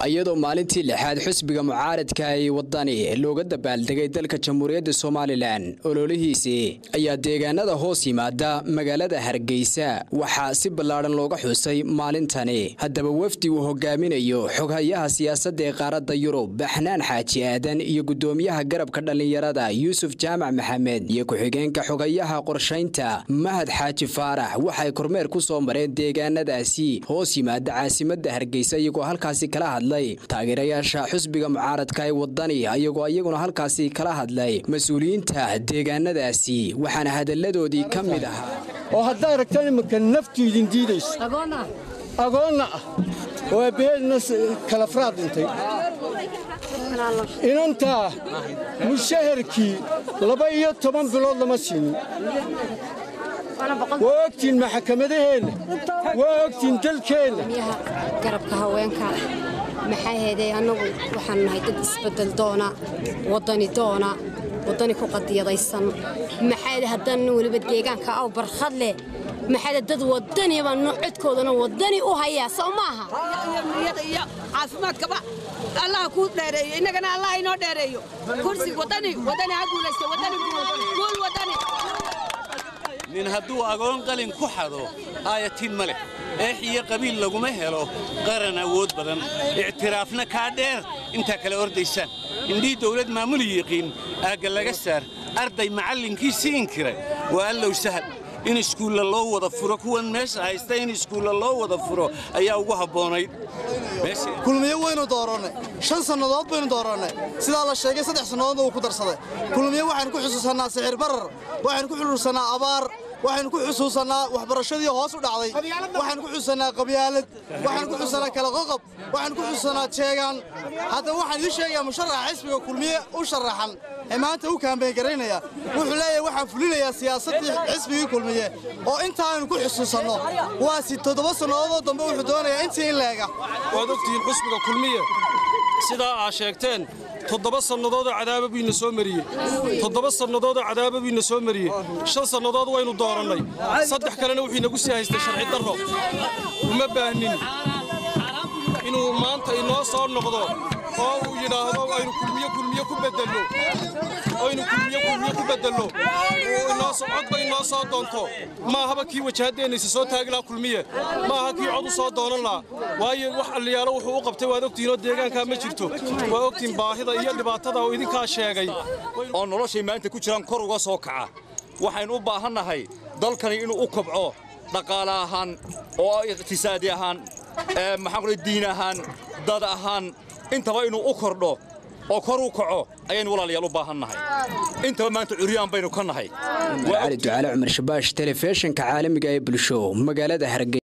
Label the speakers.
Speaker 1: iyadoo maalintii lixaad xusbiga mucaaradka ay wadani looga dabaaldegay dalka jamhuuriyadda somalilan ololihiisii ayaa deegaanada hoos yimaada magaalada hargeysa waxaa si ballaadhan looga xusay maalintani haddaba wafdi uu hogaaminayo xoghayaha siyaasadda ee qaaradda yurub baxnaan xaaji aadan iyo guddoomiyaha garabka dhallinyarada yuusuf jaamac maxamed iyo ku-xigeenka xogayaha qorshaynta mahad xaaji faarax waxay kormeer ku soo mareen deegaanadaasi hoos yimaada caasimadda hargeysa iyagoo halkaasi kala hadlay taageerayaasha xusbiga mucaaradka ee wadani iyagoo iyaguna halkaasi kala hadlay mas-uuliyiinta deegaanadaasi waxaana hadalladoodii ka mid ahaa
Speaker 2: oo haddaa aragtaan imanka naftu idin diidayso agoonna ah oo aabbaheedna kalafraad dhintay inantaa mushaharkii laba iyo toban bilood lama siinin waa ogtiin maxakamadaheenna waa ogtiin dalkeenna
Speaker 3: garabka haweenka maxaa heeday annagu waxaan nahay dad isbeddel doona waddani doona waddani ku qadiyadaysan maxaade haddaan weliba deegaanka aw barkhad leh maxaade dad waddani baan codkoodana waddani u hayaa soo maaha
Speaker 4: iyo caafimaadkaba allaha kuu dheereeyo innagana allah inoo dheereeyo kursi waddani waddani ha guulaysto waddani guul waddani
Speaker 5: nin hadduu agoon qalin ku xado aayatiin ma leh eex iyo qabiil laguma helo qaran awood badan ictiraafna kaa dheer intaa kale ordaysaan indhii dawlad maamuli yiqiin aagga laga saar arday macallinkiisii inkira waa allow sahal in iskuulla loo wada furo kuwan meesha haysta in iskuulla loo wada furo ayaa ugu habboonayd
Speaker 6: kulmiyo waynu doorannay shan sannadood baynu doorannay sidaa la sheegay saddex sannadoodna wuu ku darsaday kulmiyo waxaynu ku xusuusannaa sixir barar waxaynu ku xusuusannaa abaar waxaynu ku xusuusannaa waxbarashadii hoos u dhacday waxaynu ku xusuusannaa qabyaalad waxaynu ku xusuusannaa kala qoqob waxaynu ku xusuusannaa jeegaan haddaba waxaan idiin sheegayaa musharaxa xisbiga kulmiye u sharaxan ee maanta u kaambeyn garaynaya wuxuu leeyahay waxaan fulinayaa siyaasaddii xisbigii kulmiye oo intaaynu ku xusuusanno waa si toddoba sannadoodoo dambe wuxuu doonayaa intii in leega
Speaker 7: waad ogtihiin xusbiga kulmiye sidaa aa sheegteen toddoba sannadoodoo cadaaba buu ina soo mariyey toddoba sannadoodoo cadaaba buu ina soo mariyey shan sannadood waynu doorannay saddex kalena wuxuu inagu sii haystay sharci darro uma baahnin inuu maanta inoo soo noqdo oo uu yidhaahdo aynu kulmiye kulmiye ku beddelno aynu kulmiye kulmiye ku beddelno codba inoo soo doonto maahaba kii wajahaddeenaysa soo taagi laha kulmiye maaha kii cod u soo doonan laha waayo wax alliyaalo wuxuu u qabtay waad ogtihiinoo deegaankaa ma jirto waa ogtiin baahida iyo dhibaatada oo idinkaa sheegay
Speaker 8: oo noloshay maanta ku jiraan kor uga soo kaca waxaynu u baahannahay dalkani inuu u kobco dhaqaale ahaan oo iqhtisaadi ahaan maxaan diin ahaan dad ahaan intaba inuu u kordho oo kor u kaco ayaynu walaalayaal u baahannahay intaba maanta curyaan baynu ka nahay
Speaker 1: cali ducaale cumar shabaash telefishinka caalamiga ee bulsho magaalada hargey